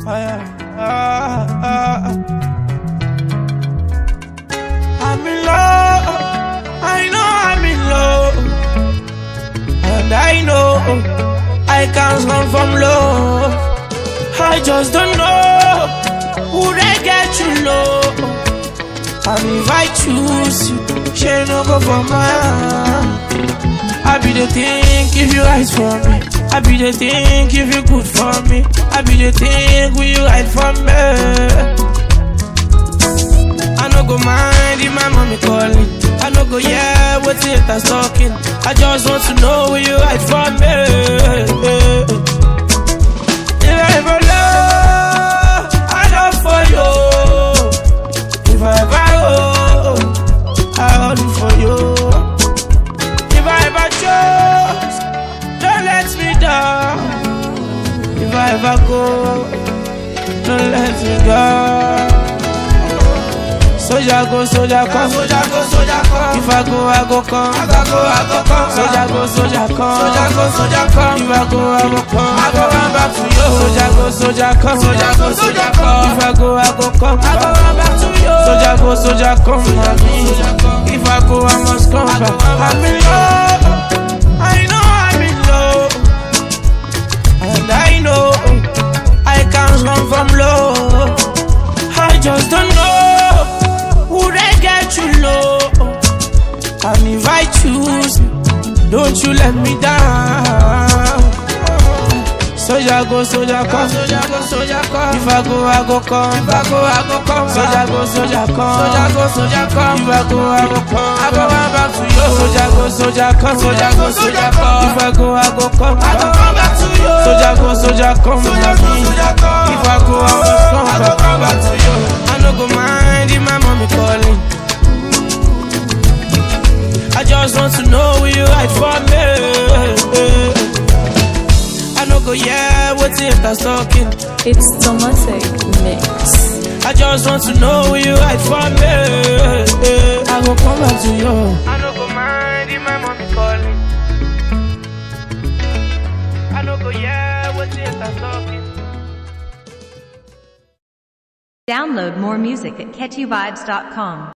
I'm in love. I know I'm in love. And I know I can't run from love. I just don't know who they get you low. And if I choose you, she no go for mine. I be the think if you rise for me. I be the think if you good for me. I be the think will you hide from me. I no go mind if my mommy calling. I no go yeah what haters talking. I just want to know will you hide from me. If I ever love, I love for you. If I ever hold, I hold for you. If I ever chose, don't let me down. If I ever go, don't let me go. Soldier go, soldier come. Soldier go, soldier come. If I go, I go come. If I go, I go come. Soldier go, soldier come. Soldier go, soldier come. If I go, I go come. I go run back to you. Soldier go, soldier come. Soldier go, soldier come. If I go, I go come. I go run back to you. Soldier go, soldier come. If I go, I must come back. I'm in love. I know I'm in love. And I know I can't run from love. I just don't know who they get you low. And if I choose, don't you let me down. Soldier go, soldier come. Soldier go, soldier come. If I go, I go come. If I go, I go come. Soldier go, soldier come. Soldier go, soldier come. If I go, I go come. I go run back to you. Soldier go, soldier come. Soldier go, soldier come. If I go, I go come. I go run back to you. Soldier go, soldier come. Soldier go, soldier come. If I go, I must come. I go run back to you. I no go mind if my mommy calling. I just want to know will you right for me. I no go yeah, what's it that's talking. It's Tomatic Mix. I just want to know will you right for me. I go come back to you. I no go mind if my mommy calling. I no go yeah, what's it that's talking. Download more music at catchyvibes.com.